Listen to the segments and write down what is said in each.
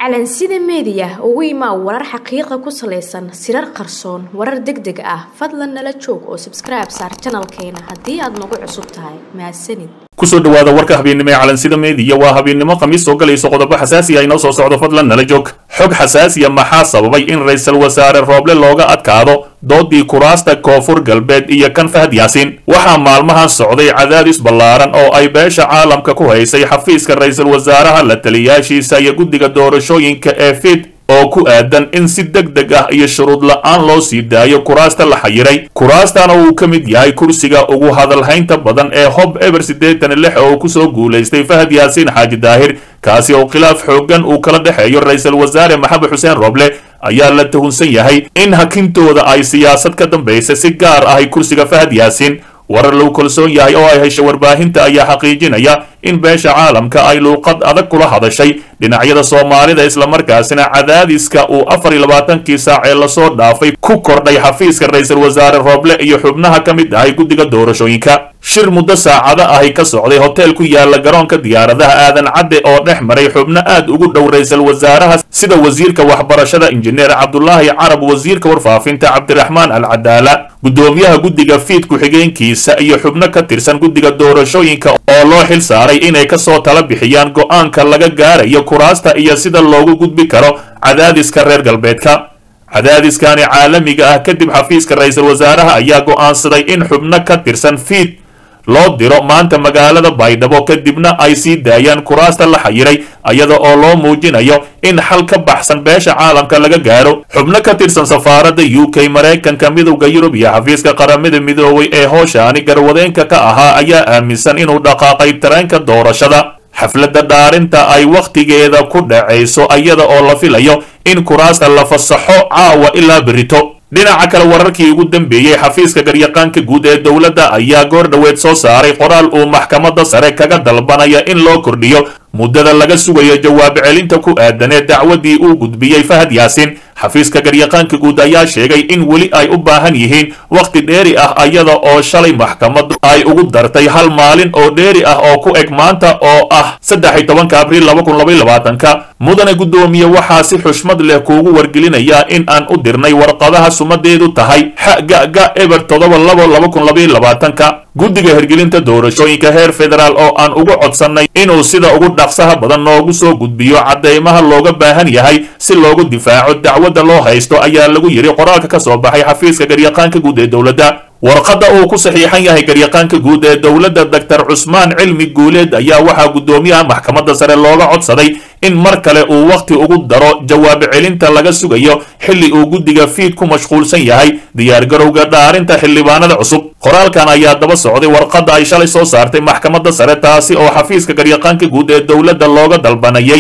calansida meediya ugu imaa warar xaqiiqa ku salaysan sirar qarsoon warar deg deg ah fadlan nala joog oo sabskribe saar janalkeena haddii aad nagu cusub tahay mahadsanid kusoo dhawaada warka habeennimo ee calansida meediya waa habeennimo khamiis soo galayso qodobo xasaasi ah inoo soo socdo fadlan nala joog xog xasaasiya maxaa sababay in ra-isul wasaare rooble looga adkaado doodii kuraasta koonfur galbeed iyo kan fahad yaasiin waxaa maalmahan socday cadaadis ballaaran oo ay beesha caalamka ku haysay xafiiska ra-isul wasaaraha la taliyaashiisa iyo guddiga doorashooyinka ee fid oo ku aadan in si deg deg ah iyo shuruud la-aan loo sii daayo kuraasta la xayiray kuraastana uu ka mid yahay kursiga ugu hadalhaynta badan ee hob eber siddeetan lix oo kusoo guulaystay fahad yaasiin xaaji daahir kaasi oo khilaaf xooggan uu kala dhexeeyo ra-isul wasaare maxamed xuseen roble ayaa la tuhunsan yahay in hakintooda ay siyaasad ka dambaysa si gaar ahay kursiga fahad yaasiin warar lagu kalsoon yahay oo ay hesha warbaahinta ayaa xaqiijinaya in beesha caalamka ay luuqad adag kula hadashay dhinacyada soomaalida islamarkaasina cadaadiska uu afar iyo labaatankii saac ee lasoo dhaafay ku kordhay xafiiska ra-isul wasaare rooble iyo xubnaha ka mid ahay guddiga doorashooyinka shir muddo saacado ahi ka socday hotel ku yaala garoonka diyaaradaha aadan cadde oo dhex maray xubno aad ugu dhow ra-isul wasaaraha sida wasiirka waxbarashada injineer cabdulaahi carab wasiirka warfaafinta cabdiraxmaan al cadaala guddoomiyaha guddiga fiid ku-xigeenkiisa iyo xubno ka tirsan guddiga doorashooyinka oo loo xil saaray inay kasoo tala bixiyaan go-aanka laga gaarayo kuraasta iyo sida loogu gudbi karo cadaadiska reer galbeedka cadaadiskani caalamiga ah kadib xafiiska ra-isul wasaaraha ayaa go-aansaday in xubno ka tirsan fiid loo diro maanta magaalada baydhabo kadibna ay sii daayaan kuraasta la xayiray iyada oo loo muujinayo in xal ka baxsan beesha caalamka laga gaaro xubno ka tirsan safaaradda u k maraykanka midowda yurub iyo xafiiska qaramada midoobay ee hooshaani garwadeenka ka ahaa ayaa aaminsan inuu dhaqaaqay tareenka doorashada xafladda dhaarinta ay wakhtigeeda ku dhacayso iyada oo la filayo in kuraasta la fasaxo caawa ilaa berito dhinaca kale wararkii ugu dambeeyey xafiiska garyaqaanka guud ee dowladda ayaa goor dhoweed soo saaray qoraal uu maxkamadda sare kaga dalbanaya in loo kordhiyo muddada laga sugayo jawaab celinta ku aadan ee dacwadii uu gudbiyey fahad yaasiin xafiiska garyaqaanka guud ayaa sheegay in weli ay u baahan yihiin wakhti dheeri ah iyada oo shalay maxkamaddu ay ugu dartay hal maalin oo dheeri ah oo ku eg maanta oo ah saddex iyo tobanka abriil laba kun labaiy labaatanka mudane guddoomiye waxaa si xushmad leh kuugu wargelinayaa in aan u dirnay warqadaha sumadeedu tahay xagaga eber todoba labo laba kun labaiy labaatanka guddiga hirgelinta doorashooyinka heer federaal oo aan ugu codsannay inuu sida ugu dhaqsaha badan noogu soo gudbiyo caddeymaha looga baahan yahay si loogu difaaco dacwadda loo haysto ayaa lagu yidhi qoraalka ka soo baxay xafiiska garyaqaanka guud ee dowladda warqadda uu ku saxiixan yahay garyaqaanka guud ee dowladda doctor cusmaan cilmi guuleed ayaa waxaa guddoomiyaha maxkamadda sare looga codsaday in mar kale uu wakhti ugu daro jawaab celinta laga sugayo xilli uu guddiga fiid ku mashquulsan yahay diyaargarowga dhaarinta xildhibaanada cusub qoraalkan ayaa daba socday warqadda ay shalay soo saartay maxkamadda sare taasi oo xafiiska garyaqaanka guud ee dowladda looga dalbanayay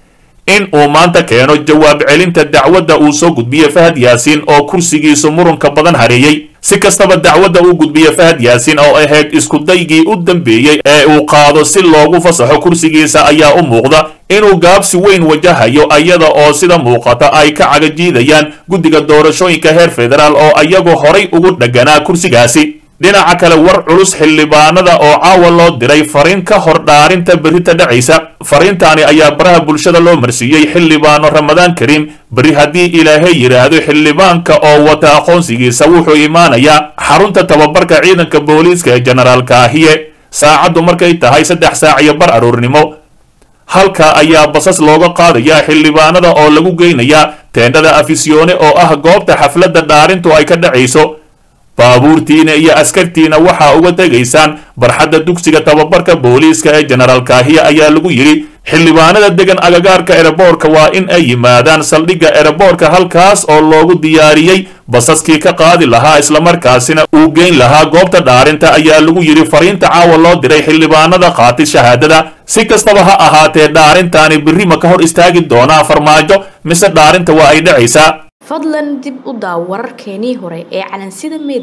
in uu maanta keeno jawaab celinta dacwadda uu soo gudbiyey fahad yaasiin oo kursigiisu murunka badan hareeyey si kastaba dacwadda uu gudbiyey fahad yaasiin oo ahayd iskudaygii u dambeeyey ee uu qaado si loogu fasaxo kursigiisa ayaa u muuqda inuu gaabsi weyn wajahayo iyada oo sida muuqata ay ka cagajiidayaan guddiga doorashooyinka heer federaal oo iyagu horay ugu dhegganaa kursigaasi dhinaca kale war culus xildhibaanada oo caawa loo diray fariin ka hor dhaarinta berrita dhacaysa fariintaani ayaa baraha bulshada loo marsiiyey xildhibaano ramadaan kariim berri haddii ilaahay yidhaahdo xildhibaanka oo wata aqoonsigiisa wuxuu imaanayaa xarunta tababarka ciidanka booliiska ee jenaraal kaahiye saacaddu markay tahay saddex saac iyo bar aroornimo halka ayaa basas looga qaadayaa xildhibaanada oo lagu geynayaa teendhada afisyoone oo ah goobta xafladda dhaarintu ay ka dhacayso baabuurtiina iyo askartiina waxaa uga tegaysaan barxadda dugsiga tababarka booliiska ee jenaraal kaahiya ayaa lagu yidhi xildhibaanada degan agagaarka ereboorka waa in ay yimaadaan saldhigga ereboorka halkaas oo loogu diyaariyey basaskii ka qaadi lahaa islamarkaasina uu geyn lahaa goobta dhaarinta ayaa lagu yidhi fariinta caawa loo diray xildhibaanada qaatay shahaadada si kastaba ha ahaatee dhaarintaani berri ma ka hor istaagi doonaa farmaajo mise dhaarinta waa ay dhacaysaa fadlan dib u daaw wararkeenii hore ee calansida meediya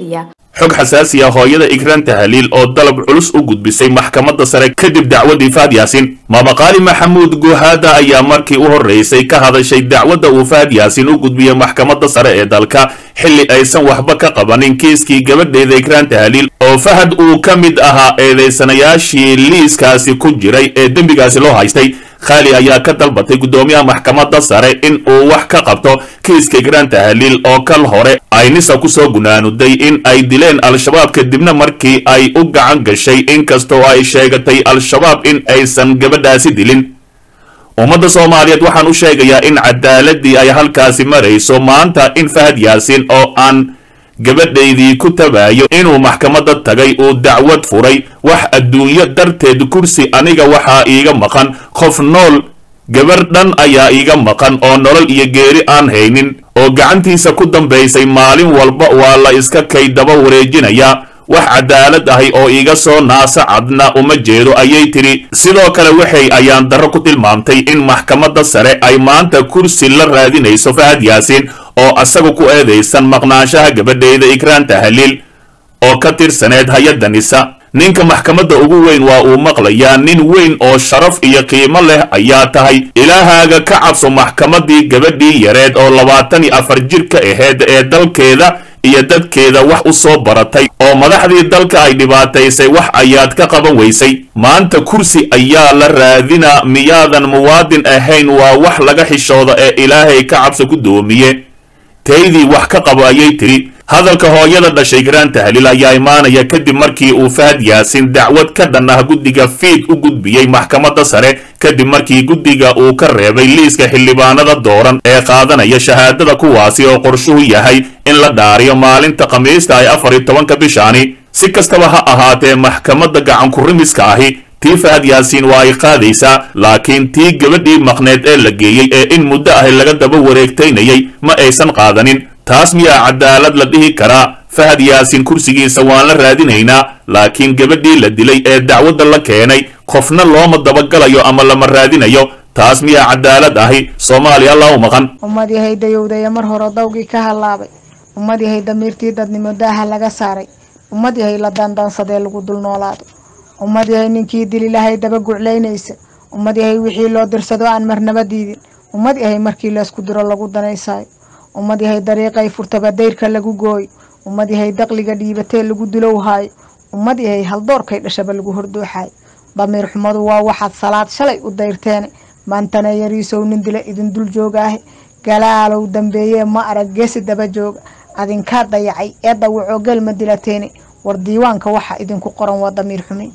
xog xasaasi ah hooyada ikraan tahaliil oo dalab culus u gudbisay maxkamadda sare kadib dacwadii faad yaasin mamaqaali maxamuud guhaada ayaa markii u horreysay ka hadashay dacwadda uu faad yaasin u gudbiyey maxkamadda sare ee dalka xilli aysan waxba ka qabanin kiiskii gabadheeda ikraan tahaliil oo fahad uu ka mid ahaa eedeysanayaashii liiskaasi ku jiray ee dembigaasi loo haystay khaali ayaa ka dalbatay guddoomiyaha maxkamadda sare in uu wax ka qabto kiiska ikraan tahaliil oo kal hore ay nisa kusoo gunaanuday in ay dileen al-shabaab kadibna markii ay u gacan gashay inkastoo ay sheegatay al-shabaab in aysan gabadhaasi dilin ummadda soomaaliyeed waxaan u sheegayaa in cadaaladii ay halkaasi marayso maanta in fahad yaasin oo aan gabadhaydii ku tabaayo inuu maxkamadda tagay uu dacwad furay wax adduunyo darteed kursi aniga waxaa iiga maqan qof nool gabar dhan ayaa iiga maqan oo nolol iyo geeri aan haynin oo gacantiisa ku dambaysay maalin walba waa la iska kay daba wareejinayaa wax cadaalad ahi oo iiga soo naasa cadna uma jeedo ayay tidhi sidoo kale waxay ayaan darro ku tilmaamtay in maxkamadda sare ay maanta kursi la raadinayso fahad yaasiin oo asaga ku eedaysan maqnaanshaha gabadheeda ikraan tahaliil oo ka tirsaneed hay-adda nisa ninka maxkamadda ugu weyn waa uu maqlayaa nin weyn oo sharaf iyo qiimo leh ayaa tahay ilaahaaga ka cabso maxkamaddii gabadhii yareed oo labaatan iyo afar jir ka aheyd ee dalkeeda iyo dadkeeda wax u soo baratay oo madaxdii dalka ay dhibaataysay wax ayaad ka qaban weysay maanta kursi ayaa la raadinaa miyaadan muwaadin ahayn waa wax laga xishooda ee ilaahay ka cabso ku doomiye taydii wax ka qabo ayay tidhi hadalka hooyada dhashay ikraan tahliil ayaa imaanaya kadib markii uu fahad yaasin dacwad ka dhan ah guddiga fiid u gudbiyey maxkamadda sare kadib markii guddiga uu ka reebay liiska xildhibaanada dooran ee qaadanaya shahaadada kuwaasi oo qorshuhu yahay in la dhaariyo maalinta khamiista ay afar iyo tobanka bishaani si kastaba ha ahaatee maxkamadda gacankurimiska ahi tii fahad yaasiin waa ay qaadaysaa laakiin tii gabadhii maqneed ee la geeyey ee in muddo ahi laga daba wareegtaynayay ma aysan qaadanin taas miyaa cadaalad la dhihi karaa fahad yaasiin kursigiisa waan la raadinaynaa laakiin gabadhii la dilay ee dacwadda la keenay qofna looma dabagalayo ama lama raadinayo taas miyaa cadaalad ahi soomaaliya alla u maqan ummad yahay dayowdaya mar hore dawgii ka hallaabay ummad yahay damiirtii dadnimo daaha laga saaray ummad yahay la dandansadee lagu dul noolaado ummad yahay ninkii dililahay daba guclaynaysa ummad yahay wixii loo dirsado aan marnaba diidin ummad yahay markii laysku diro lagu danaysaayo ummad yahay dariiqay furtaba dayrka lagu gooyo ummad yahay daqliga dhiibatee lagu dulowhaayo ummad yahay haldoorkay dhashaba lagu hordooxaayo damiir xumadu waa waxaad salaad shalay u dayrteene maantana yariisow nin dila idin dul joogaahe galaalow dambeeyee ma arag geesi daba jooga adinkaa dayacay ee dawacoo gelma dilateene war diiwaanka waxa idinku qoran waa damiir xumin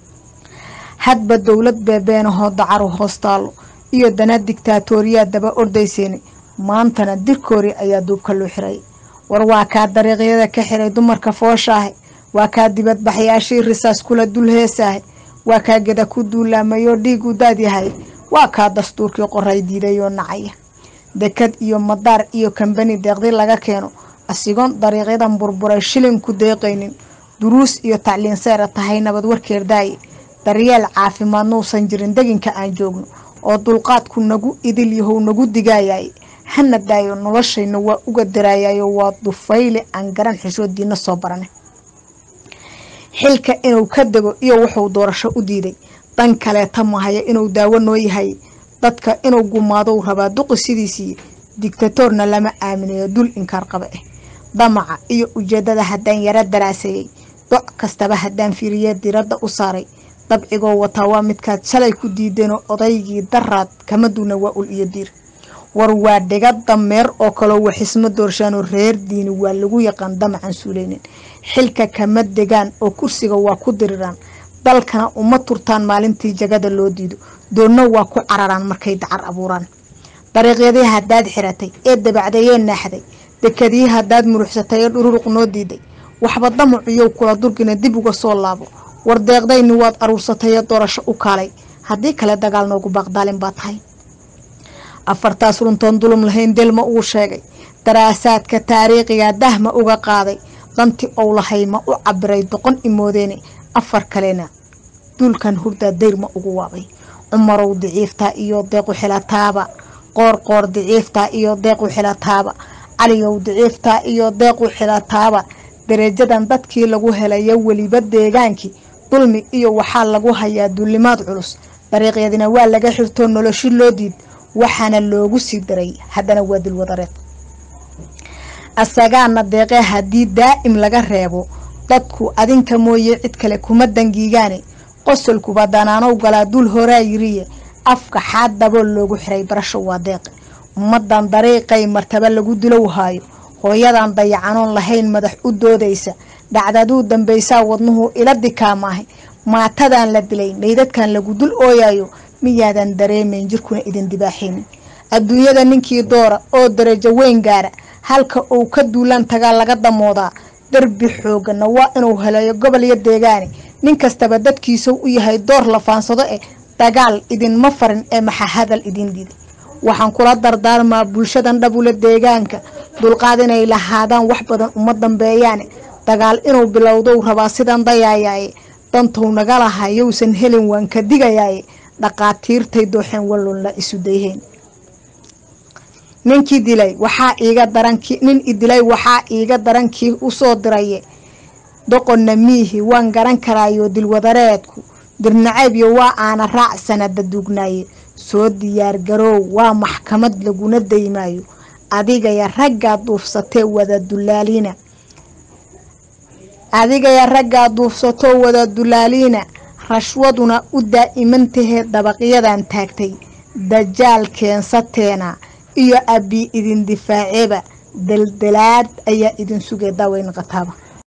hadba dowlad beebeenahoo dacaru hoos taallo iyo dana digtaatooriyaa daba ordayseene maantana dirkoori ayaa duubka loo xiray war waa kaa dariiqyada ka xiray dumarka fooshaahe waa kaa dibadbaxyaashii risaas kula dul heesaahe waa kaa geda ku duulaamayoo dhiig u daadyahay waa kaa dastuurkii qoray diidayoo nacaya dekad iyo madaar iyo kambani deeqdi laga keeno asigoon dariiqyadan burburay shilin ku deeqaynin duruus iyo tacliin seera tahay nabad warkeer daaye daryeel caafimaad nuusan jirin deginka aan joogno oo dulqaadku nagu idil yahow nagu digaayay hana daayo noloshayna waa uga daraayayo waa dufayle aan garan xishoodiina soo barane xilka inuu ka dego iyo wuxuu doorasho u diiday dan kaleeta mahaya inuu daawo noo yahay dadka inuu gumaadou rabaa duqi sidiisii digtatoorna lama aaminayo dul inkaar qaba ah damaca iyo ujeedada haddaan yaro daraaseeyey doc kastaba haddaan fiiriye diradda u saaray dabcigoo wataa waa midkaad shalay ku diideenoo odaygii daraad kama duuna waa ul iyo diir war waa dhiga dameer oo kaloo waxisma doorshaanoo reer diini waa lagu yaqaan damacan suuleynin xilka kama degaan oo kursiga waa ku diriraan dalkana uma turtaan maalintii jagada loo diido doonna waa ku cararaan markay dacar abuuraan dariiqyadii haddaad xiratay ee dabacdayee naaxday dekadii haddaad muruxsatay ee dhururuq noo diiday waxba damacuyow kula durgina dib uga soo laabo war deeqdayni waad aruursatay ee doorasho u kaalay haddii kale dagaal noogu baaqdaalin baa tahay afartaas runtoon dulum lahayn delma uu sheegay daraasaadka taariikhiga dahma uga qaaday danti ou lahay ma u cabiray doqon imoodeene afar kalena duulkan hurdaa dayrma ugu waabay cumarow diciiftaa iyo deequ xilataaba qoor qoor diciiftaa iyo deequ xilataaba caliyow diciiftaa iyo deequ xilataaba dareejadan dadkii lagu helayo weliba deegaankii dulmi iyo waxaa lagu hayaa duulimaad culus dariiqyadina waa laga xirtoo noloshi loo diid waxaana loogu sii daray haddana waa dilwadareed asagaana deeqee haddii daa'im laga reebo dadku adinka mooye cid kale kuma dangiigaane qosolkuba danaanow galaa dul horaa yiriye afka xaad dabool loogu xiray barasho waa deeqe ummadan dariiqay martaba lagu dilow haayo hooyadan dayacanoon lahayn madax u doodaysa dhacdaduu dambaysaa wadnuhu ila dikaamaahay maatadan la dilay maydadkan lagu dul ooyayo miyaadan dareemayn jirkuna idin dibaaxaynin adduunyada ninkii doora oo darajo weyn gaara halka uu ka duulaan tagaa laga damoodaa darbi xoogana waa inuu helayo gobol iyo deegaane nin kastaba dadkiisau u yahay door la faansado eh dagaal idinma farin ee maxa hadal idin diiday waxaan kula dardaarmaa bulshadan dhabula deegaanka dulqaad inay lahaadaan wax badan uma dambeeyaane dagaal inuu bilowdow rabaa sidan dayaayaaye dantou naga laha yowsan helin waan ka digayaaye dhaqaatiirtay dooxeen walloon la isu dayheen ninkii dilay waxaa iiga daranki nin idilay waxaa iiga darankii usoo diraye doqonna miihi waan garan karaayo dilwadareedku dirnacaybyo waa aana raac sanada duugnaaye soo diyaargaroow waa maxkamad laguna daymaayo adigaya raggaa duufsatee wada dulaaliina adigaya raggaa duufsatoo wada dulaaliina rashwaduna u daa'imantahee dabaqyadan taagtay dajaal keensateena iyo abbi idin difaaceeba daldalaad ayaa idin sugay daaweyn qataaba